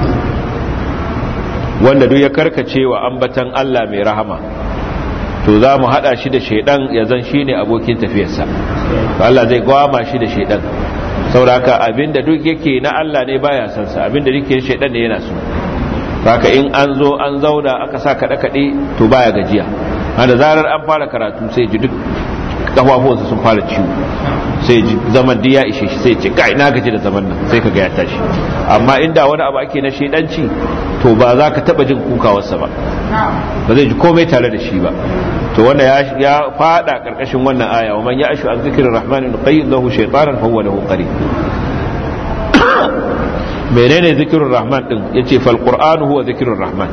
[SPEAKER 1] wanda duk ya karkace wa ambatan Allah mai rahama to za mu hada shi da shaidan ya zan shine abokin tafiyarsa to Allah zai gwama shi da shaidan sauraka abinda duk yake na Allah ne baya san sa abinda yake shaidan ne yana so haka in an zo an zauna aka sa kada kade to baya gajiya da zarar an fara karatu sai ji duk kafafuwansa sun fara ciwo sai ji zaman da ya ishe shi sai ce kai na gaji da zaman nan sai kaga ya tashi amma inda wani abu ake na shedanci to ba za ka taba jin kukawarsa ba ba zai ji komai tare da shi ba to wanda ya fada karkashin wannan aya wa man ya ashu an zikirin rahmanin qayyid lahu shaytanan fa huwa lahu qarin menene zikirin rahman din yace fal qur'anu huwa zikirin rahman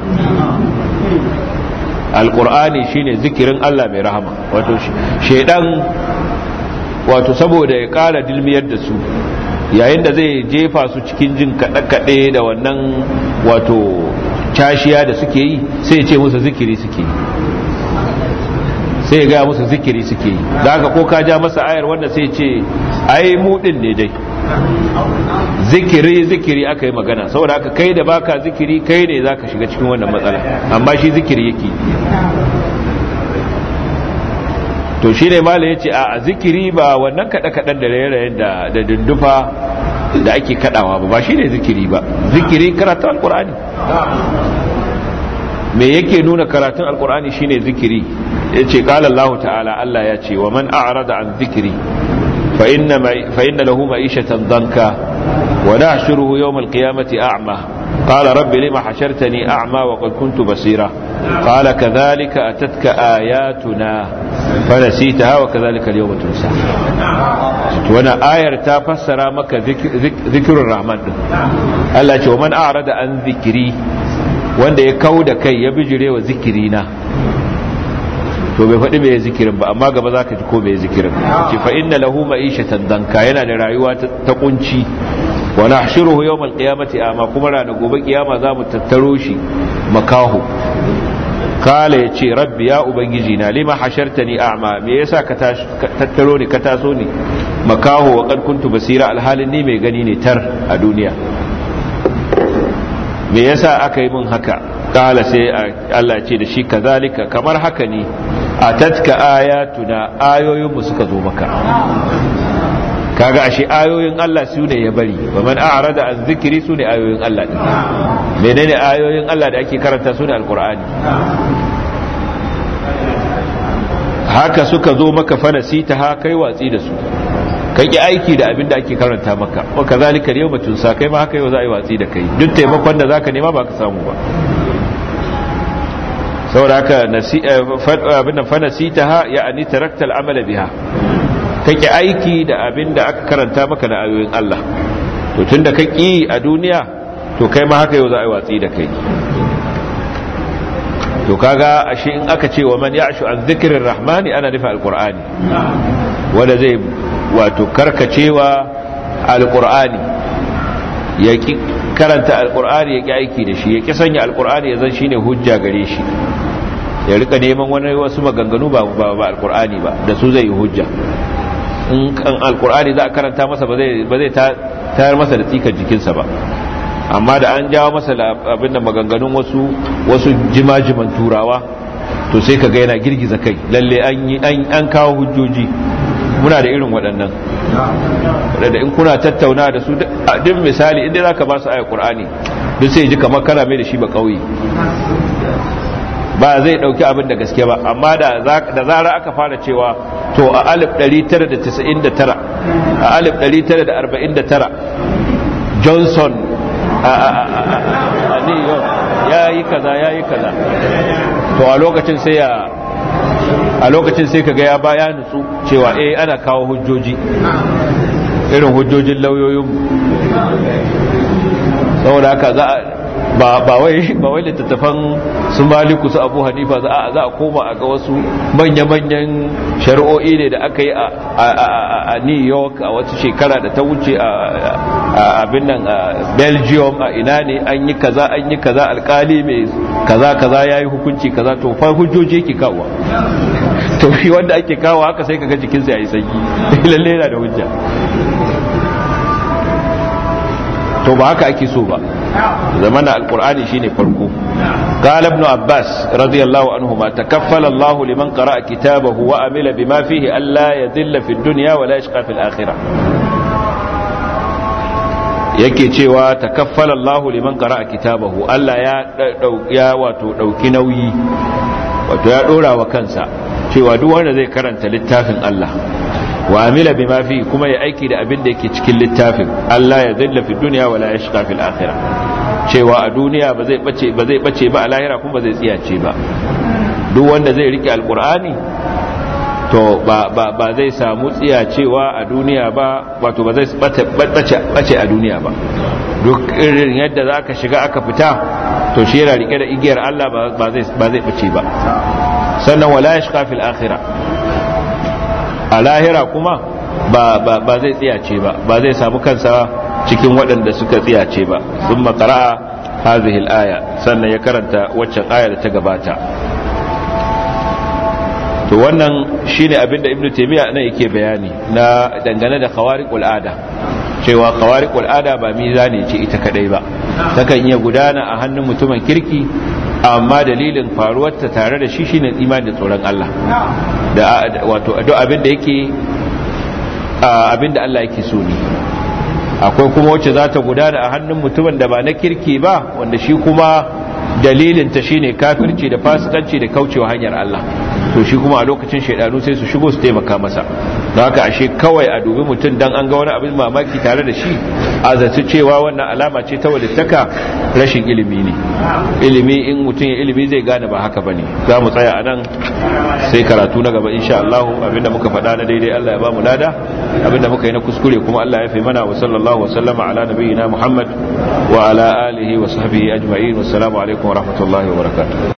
[SPEAKER 1] alqur'ani shine zikirin Allah mai rahama wato shedan wato saboda ya kara dilmiyar da su yayin da zai jefa su cikin jin kaɗe-kaɗe da wannan wato cashiya da suke yi sai ce musu zikiri suke yi sai gaya musu zikiri suke yi da haka ko ka ja masa ayar wanda sai ce ai mudin ne dai zikiri zikiri aka yi magana saboda haka kai da baka zikiri kai ne zaka shiga cikin wannan matsala amma shi zikiri yake to shi ne mala ya ce a zikiri ba wannan kaɗe-kaɗen da raye-rayen da dundufa da ake kaɗawa ba ba shi ne zikiri ba zikiri karatun alkur'ani me yake nuna karatun alkur'ani shine zikiri ya ce ƙalallahu ta'ala Allah ya ce wa man a'rada an zikiri fa inna lahu ma'ishatan danka wa nahshuruhu yawm al-qiyamati a'ma قال رب لما حشرتني أعمى وقد كنت بصيرا قال كذلك أتتك آياتنا فنسيتها وكذلك اليوم تنسى وانا آية تفسر مك ذكر الرحمن الله ومن أعرض عن ذكري wanda ya kau da kai ya bijire wa zikirina to bai faɗi mai zikirin ba amma gaba za ka ji ko mai zikirin ce fa inna lahu ma'ishatan danka yana da rayuwa ta kunci wa nahshuruhu yawm al-qiyamati ama kuma ranar gobe kiyama za mu tattaro shi makahu kala yace rabbi ya ubangiji na lima hashartani a'ma me yasa ka tattaro ni ka taso ni makahu wa qad kuntu basira alhalin ni mai gani ne tar a duniya me yasa aka yi min haka kala sai Allah ce da shi kazalika kamar haka ne atatka ayatuna ayoyin mu suka zo maka kaga ashe ayoyin Allah su ne ya bari ba man a'rada an zikiri su ne ayoyin Allah din menene ayoyin Allah da ake karanta su ne alqur'ani haka suka zo maka fanasita ha kai watsi da su kai ki aiki da abin da ake karanta maka wa kazalika yawma tunsa kai ma haka yau za a yi watsi da kai duk taimakon da zaka nema ba ka samu ba saboda haka abin fanasita ha ya'ani tarakta al'amala biha kake aiki da abin da aka karanta maka na ayoyin Allah to tun da kaki a duniya to kai ma haka yau za a yi watsi da kai to kaga ashe in aka ce wa man ya'shu an dhikrir rahmani ana nufi alqur'ani wanda zai wato karkacewa alqur'ani ya ki karanta alqur'ani ya ki aiki da shi ya ki sanya alqur'ani ya zan shine hujja gare shi ya rika neman wani wasu maganganu ba ba alqur'ani ba da su zai yi hujja in kan alkur'ani za a karanta masa ba zai tayar masa da tsikar jikinsa ba amma da an jawo masa abin da maganganun wasu wasu jimajiman turawa to sai ka ga yana girgiza kai lalle an kawo hujjoji muna da irin waɗannan da in kuna tattauna da su duk misali inda za ka ba su ayar ƙur'ani duk sai ji kamar kana mai da shi ba ƙauye ba zai dauki abin da gaske ba amma da zara aka fara cewa to a 1999 a 1949 johnson a new york ya yi kaza ya yi kaza to a lokacin sai ya a lokacin sai kaga ya baya nutsu cewa eh ana kawo hujjoji irin hujjojin lauyoyin saboda haka za a ba ba wai ba wai littattafan su maliku su abu hanifa za a za a koma a ga wasu manya-manyan shari'o'i ne da aka yi a new york a wata shekara da ta wuce a abin nan a belgium a ina ne an yi kaza an yi kaza alkali mai kaza kaza ya yi hukunci kaza to fa hujjoji ke kawo to shi wanda ake kawo haka sai kaga jikinsa ya yi sanyi lalle yana da hujja to ba haka ake so ba zamana alqur'ani shine farko قال ابن عباس رضي الله عنهما تكفل الله لمن قرأ كتابه وعمل بما فيه ألا يذل في الدنيا ولا يشقى في الآخرة yake cewa takaffala Allah liman qara'a kitabahu Allah ya ya wato dauki nauyi wato ya dora wa kansa cewa duk wanda zai karanta littafin Allah wa amila bima fi kuma ya aiki da abin da yake cikin littafin Allah ya zilla fi dunya wala yashqa fil akhirah cewa a duniya ba zai bace ba zai bace ba a lahira kuma ba zai tsiyace ba duk wanda zai rike alqur'ani to ba ba ba zai samu tsiyacewa a duniya ba wato ba zai bace bace a duniya ba duk irin yadda zaka shiga aka fita to shi yana rike da igiyar Allah ba zai ba zai bace ba sannan wala yashqa fil akhirah a lahira kuma ba zai tsiyace ba ba zai samu kansa cikin waɗanda suka tsiyace ba sun makara'a hazihil aya sannan ya karanta waccan aya da ta gabata to wannan shine abinda ibnu taymiya nan yake bayani na dangane da khawariqul ada cewa khawariqul ada ba mizani ce ita kadai ba takan iya gudana a hannun mutumin kirki amma dalilin faruwarta tare da shi shine imani da tsoron Allah da wato duk abin da yake abin da Allah yake so ne akwai kuma wacce za ta gudana a hannun mutumin da ba na kirki ba wanda shi kuma dalilin ta shine kafirci da fasikanci da kaucewa hanyar Allah to shi kuma a lokacin shaidanu sai su shigo su taimaka masa don haka ashe kawai a dubi mutum dan an ga wani abin mamaki tare da shi a zaci cewa wannan alama ce ta walittaka rashin ilimi ne ilimi in mutum ya ilimi zai gane ba haka bane za mu tsaya a nan sai karatu na gaba insha Allah abinda muka faɗa na daidai Allah ya ba mu lada abinda muka yi na kuskure kuma Allah ya fi mana wa sallallahu wa sallama ala nabiyyina Muhammad wa ala alihi wa sahbihi ajma'in wassalamu alaikum wa rahmatullahi wa barakatuh